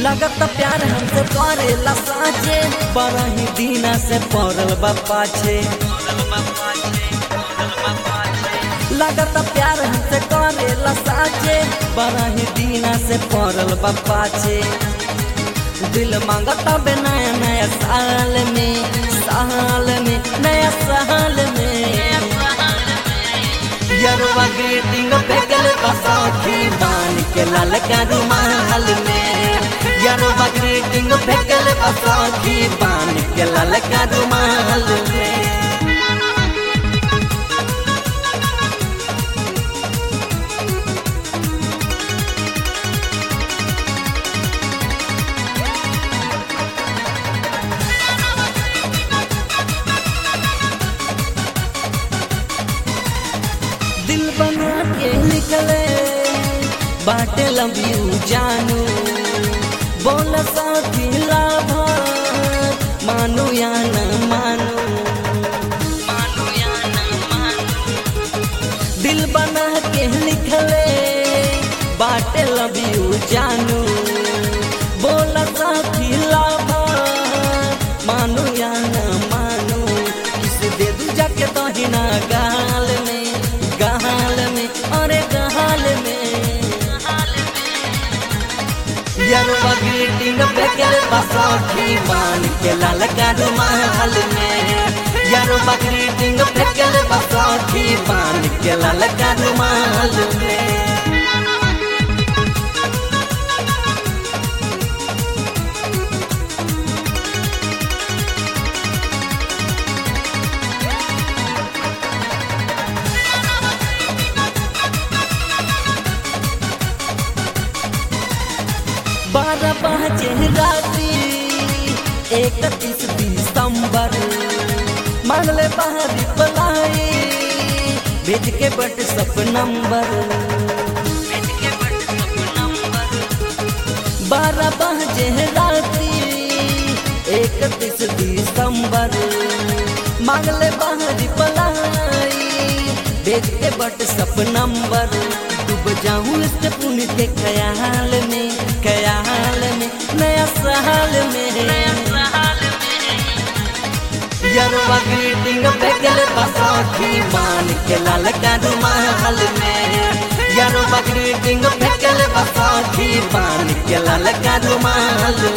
लगत प्यार हमसे करेला साचे बड़ा ही दीना से पड़ल बा पाछे लगत प्यार हमसे करेला साचे बड़ा ही दीना से पड़ल बा पाछे दिल मांगता बे नया नया साल में साल में नया साल में यरवा ग्रीटिंग फेंकल बसौखी बान के लाल का रुमाल में यरवा ग्रीटिंग फेंकल बसौखी बान के लाल का रुमाल में दिल बना के निकले बाटे लव यू जानू बोल साथी लाभ मानू या न मानू मानू या न मानू दिल बना के निकले बाटे लव यू जानू बोल साथी लाभ मानू या न मानू किस दे दू जाके दहिना गाल में गाल में अरे गाल में यरवा ग्रीटिंग फेंकल बसौखी मान के लाल का रुमाल में यरवा ग्रीटिंग फेंकल बसौखी मान के लाल का रुमाल में बारह बजे रात्रि इकतीस दिसंबर मांगले बाहरी पलाई भेज के बट सब नंबर बारह बजे रात्रि इकतीस दिसंबर मांगले बाहरी पलाई भेज के बट सब नंबर डूब जाऊं इस पुण्य के ख्याल में ख्याल में नया साल में यरवा ग्रीटिंग बेगल बसौखी मान के लाल का रुमाल में यरवा ग्रीटिंग बेगल बसौखी मान के लाल का रुमाल